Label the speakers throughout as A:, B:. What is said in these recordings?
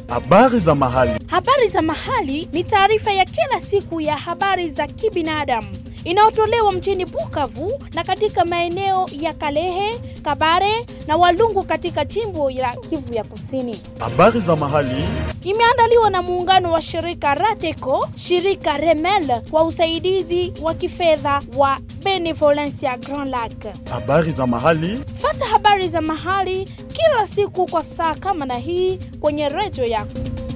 A: Habari za mahali.
B: Habari za mahali ni taarifa ya kila siku ya habari za kibinadamu inayotolewa mjini Bukavu na katika maeneo ya Kalehe, Kabare na Walungu katika jimbo la Kivu ya Kusini.
A: Habari za mahali.
B: Imeandaliwa na muungano wa shirika Rateco, shirika Remel kwa usaidizi wa kifedha wa Benevolencia Grand Lac.
A: Habari za mahali.
B: Fata habari za mahali kila siku kwa saa kama na hii kwenye redio yako.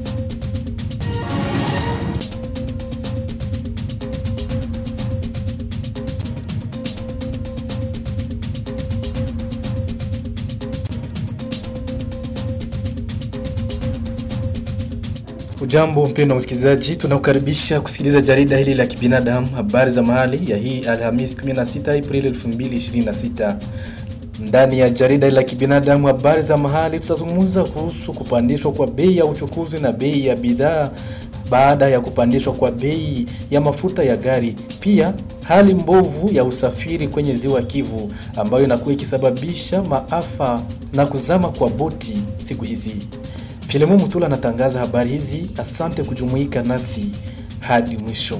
C: Ujambo mpendwa msikilizaji, tunakukaribisha kusikiliza jarida hili la kibinadamu, habari za mahali ya hii Alhamis 16 Aprili 2026. Ndani ya jarida la kibinadamu, habari za mahali, tutazungumza kuhusu kupandishwa kwa bei ya uchukuzi na bei ya bidhaa baada ya kupandishwa kwa bei ya mafuta ya gari. Pia hali mbovu ya usafiri kwenye ziwa Kivu ambayo inakuwa ikisababisha maafa na kuzama kwa boti siku hizi. Filemon Mutula anatangaza habari hizi. Asante kujumuika nasi hadi mwisho.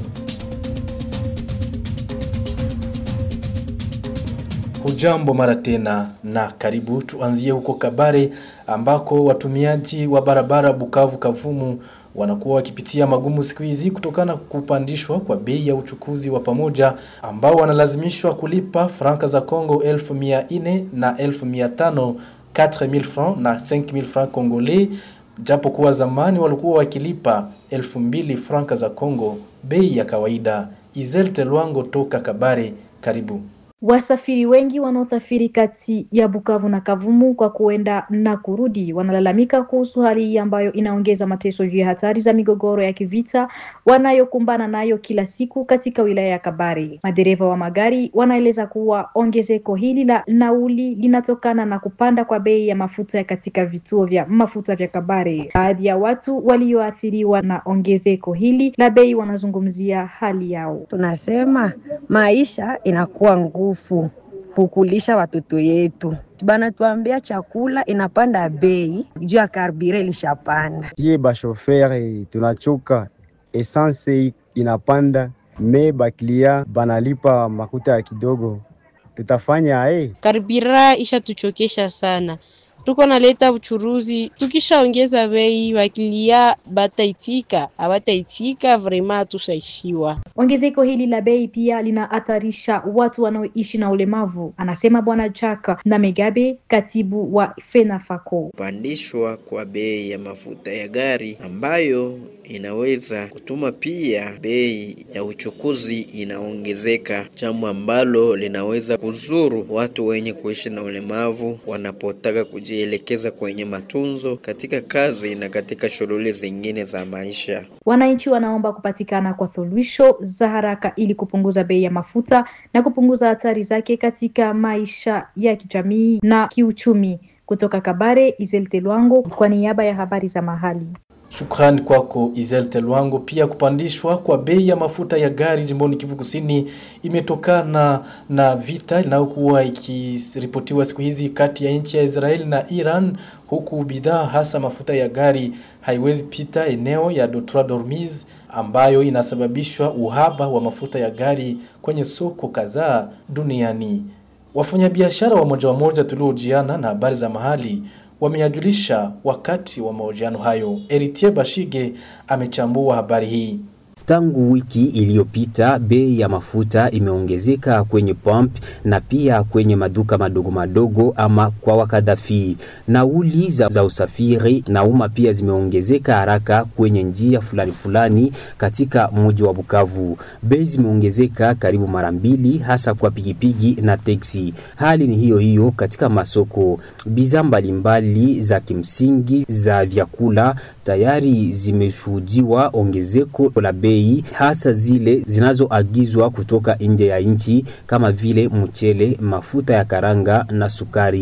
C: Hujambo mara tena na karibu. Tuanzie huko Kabare ambako watumiaji wa barabara Bukavu Kavumu wanakuwa wakipitia magumu siku hizi kutokana kupandishwa kwa bei ya uchukuzi wa pamoja ambao wanalazimishwa kulipa franka za Kongo elfu mia nne na elfu mia tano 4000 francs na 5000 francs congolais japo kuwa zamani walikuwa wakilipa 2000 franka za Kongo bei ya kawaida. Izel Telwango toka Kabare, karibu.
D: Wasafiri wengi wanaosafiri kati ya Bukavu na Kavumu kwa kuenda na kurudi wanalalamika kuhusu hali hii ambayo inaongeza mateso juu ya hatari za migogoro ya kivita wanayokumbana nayo kila siku katika wilaya ya Kabare. Madereva wa magari wanaeleza kuwa ongezeko hili la nauli linatokana na kupanda kwa bei ya mafuta katika vituo vya mafuta vya Kabare. Baadhi ya watu walioathiriwa na ongezeko hili la bei wanazungumzia hali yao.
E: Tunasema maisha inakuwa nguvu kukulisha watoto yetu, banatuambia chakula inapanda bei juu ya karbire ilishapanda.
F: Sie bashofere tunachoka, esanse inapanda me baklia banalipa makuta ya kidogo, tutafanya eh?
G: Karbira ishatuchokesha sana tuko naleta uchuruzi, tukishaongeza bei wakilia bataitika, abataitika vrema hatusaishiwa.
D: Ongezeko hili la bei pia linahatarisha watu wanaoishi na ulemavu, anasema Bwana Jack na Megabe, katibu wa FENAFACO.
H: Kupandishwa kwa bei ya mafuta ya gari ambayo inaweza kutuma pia bei ya uchukuzi inaongezeka, jambo ambalo linaweza kuzuru watu wenye kuishi na ulemavu wanapotaka kujielekeza kwenye matunzo katika kazi na katika shughuli zingine za maisha.
D: Wananchi wanaomba kupatikana kwa suluhisho za haraka ili kupunguza bei ya mafuta na kupunguza hatari zake katika maisha ya kijamii na kiuchumi. Kutoka Kabare, Izel Telwango kwa niaba ya habari za mahali.
C: Shukrani kwako Izel Telwango. Pia kupandishwa kwa bei ya mafuta ya gari jimboni Kivu Kusini imetokana na vita inayokuwa ikiripotiwa siku hizi kati ya nchi ya Israeli na Iran, huku bidhaa hasa mafuta ya gari haiwezi pita eneo ya Detroit Dormiz ambayo inasababishwa uhaba wa mafuta ya gari kwenye soko kadhaa duniani. Wafanyabiashara wa moja wa moja tuliojiana na habari za mahali wameyajulisha wakati wa mahojiano hayo. Eritie Bashige amechambua habari hii.
I: Tangu wiki iliyopita bei ya mafuta imeongezeka kwenye pump na pia kwenye maduka madogo madogo ama kwa wakadafi. Nauli za, za usafiri na umma pia zimeongezeka haraka kwenye njia fulani fulani katika mji wa Bukavu. Bei zimeongezeka karibu mara mbili, hasa kwa pigipigi na teksi. Hali ni hiyo hiyo katika masoko. Bidhaa mbalimbali za kimsingi za vyakula tayari zimeshuhudiwa ongezeko la bei hasa zile zinazoagizwa kutoka nje ya nchi kama vile mchele, mafuta ya karanga na sukari.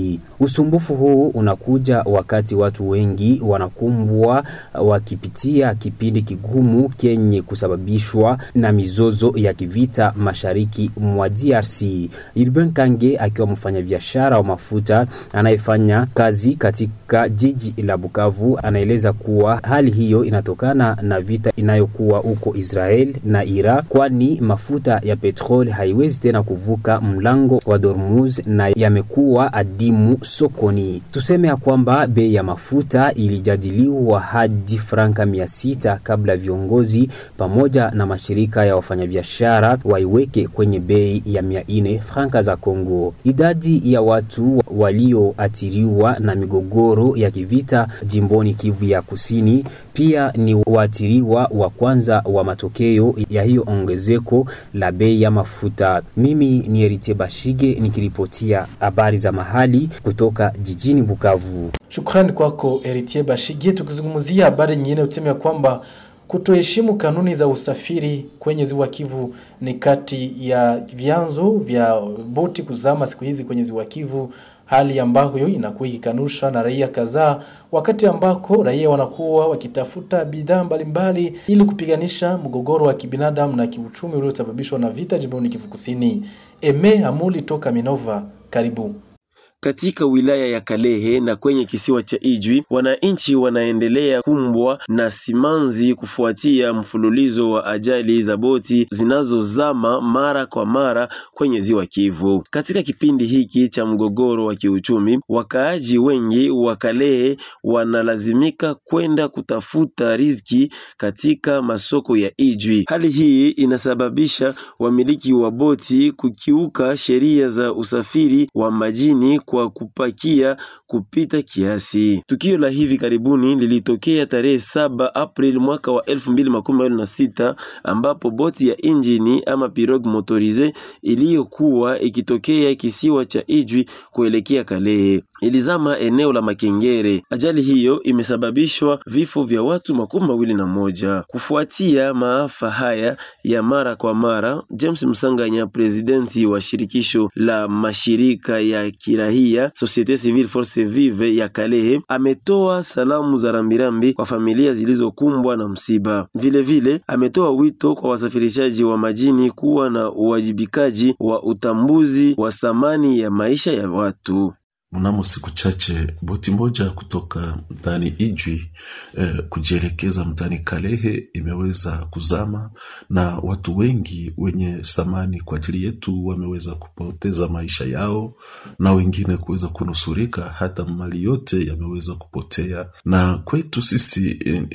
I: Usumbufu huu unakuja wakati watu wengi wanakumbwa wakipitia kipindi kigumu kenye kusababishwa na mizozo ya kivita mashariki mwa DRC. Ilben Kange akiwa mfanyabiashara wa mafuta anayefanya kazi katika jiji la Bukavu anaeleza kuwa hali hiyo inatokana na vita inayokuwa huko Israel na Iraq, kwani mafuta ya petroli haiwezi tena kuvuka mlango wa Hormuz na yamekuwa adimu sokoni. Tuseme ya kwamba bei ya mafuta ilijadiliwa hadi franka mia sita kabla viongozi pamoja na mashirika ya wafanyabiashara waiweke kwenye bei ya mia nne franka za Kongo. Idadi ya watu walioathiriwa na migogoro ya kivita jimboni Kivu ya Kusini pia ni waathiriwa wa kwanza wa matokeo ya hiyo ongezeko la bei ya mafuta. Mimi ni Erite Bashige nikiripotia habari za mahali kutoka jijini Bukavu.
C: Shukrani kwako Eritier Bashigie. Tukizungumzia habari nyingine, useme ya kwamba kutoheshimu kanuni za usafiri kwenye ziwa Kivu ni kati ya vyanzo vya boti kuzama siku hizi kwenye ziwa Kivu, hali ambayo inakuwa ikikanushwa na raia kadhaa, wakati ambako raia wanakuwa wakitafuta bidhaa mbalimbali ili kupiganisha mgogoro wa kibinadamu na kiuchumi uliosababishwa na vita jimboni Kivu Kusini. Eme Amuli toka Minova, karibu.
J: Katika wilaya ya Kalehe na kwenye kisiwa cha Ijwi, wananchi wanaendelea kumbwa na simanzi kufuatia mfululizo wa ajali za boti zinazozama mara kwa mara kwenye ziwa Kivu. Katika kipindi hiki cha mgogoro wa kiuchumi, wakaaji wengi wa Kalehe wanalazimika kwenda kutafuta riziki katika masoko ya Ijwi. Hali hii inasababisha wamiliki wa boti kukiuka sheria za usafiri wa majini kwa kupakia kupita kiasi. Tukio la hivi karibuni lilitokea tarehe saba Aprili mwaka wa elfu mbili makumi mawili na sita ambapo boti ya injini ama pirogue motorize iliyokuwa ikitokea kisiwa cha Ijwi kuelekea Kalehe ilizama eneo la Makengere. Ajali hiyo imesababishwa vifo vya watu makumi mawili na moja. Kufuatia maafa haya ya mara kwa mara, James Msanganya, presidenti wa shirikisho la mashirika ya kirahia Societe Civile Force Vive ya Kalehe, ametoa salamu za rambirambi kwa familia zilizokumbwa na msiba. Vilevile vile, ametoa wito kwa wasafirishaji wa majini kuwa na uwajibikaji wa utambuzi wa thamani ya maisha ya watu.
K: Mnamo siku chache boti moja kutoka mtaani Ijwi eh, kujielekeza mtaani Kalehe imeweza kuzama na watu wengi wenye thamani kwa ajili yetu wameweza kupoteza maisha yao na wengine kuweza kunusurika, hata mali yote yameweza kupotea. Na kwetu sisi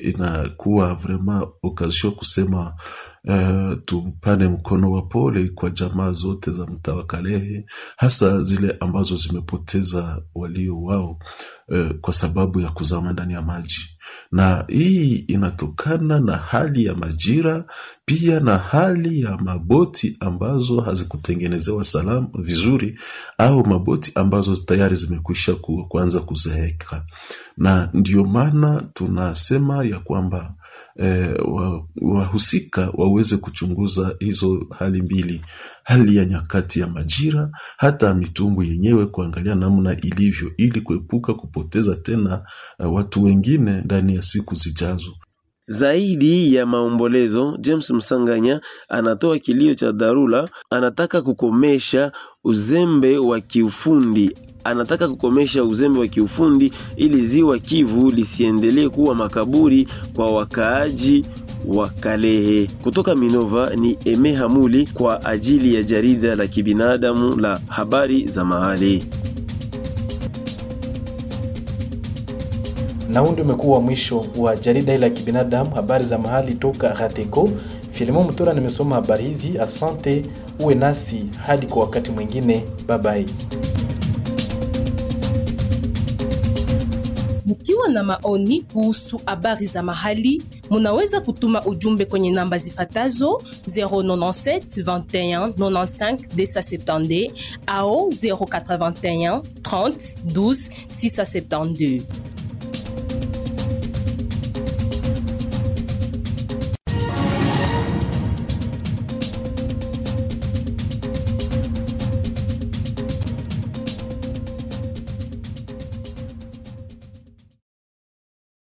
K: inakuwa vrema okazio kusema Uh, tupane mkono wa pole kwa jamaa zote za mtaa wa Kalehe, hasa zile ambazo zimepoteza walio wao uh, kwa sababu ya kuzama ndani ya maji, na hii inatokana na hali ya majira, pia na hali ya maboti ambazo hazikutengenezewa salama vizuri, au maboti ambazo tayari zimekwisha ku, kuanza kuzeeka, na ndio maana tunasema ya kwamba eh, wahusika wa waweze kuchunguza hizo hali mbili, hali ya nyakati ya majira, hata mitumbwi yenyewe kuangalia namna ilivyo, ili kuepuka kupoteza tena uh, watu wengine ndani ya siku zijazo.
J: Zaidi ya maombolezo, James Msanganya anatoa kilio cha dharura. Anataka kukomesha uzembe wa kiufundi anataka kukomesha uzembe wa kiufundi ili ziwa Kivu lisiendelee kuwa makaburi kwa wakaaji wa Kalehe. Kutoka Minova ni Eme Hamuli kwa ajili ya jarida la kibinadamu la habari za mahali.
C: Na huu ndio umekuwa mwisho wa jarida hili la kibinadamu habari za mahali toka Rateko. Filimo Mtura nimesoma habari hizi. Asante, uwe nasi hadi kwa wakati mwingine. Bye bye.
L: Mkiwa na maoni kuhusu habari za mahali, munaweza kutuma ujumbe kwenye namba zifatazo 097 21 95 270 au 081 30 12 672.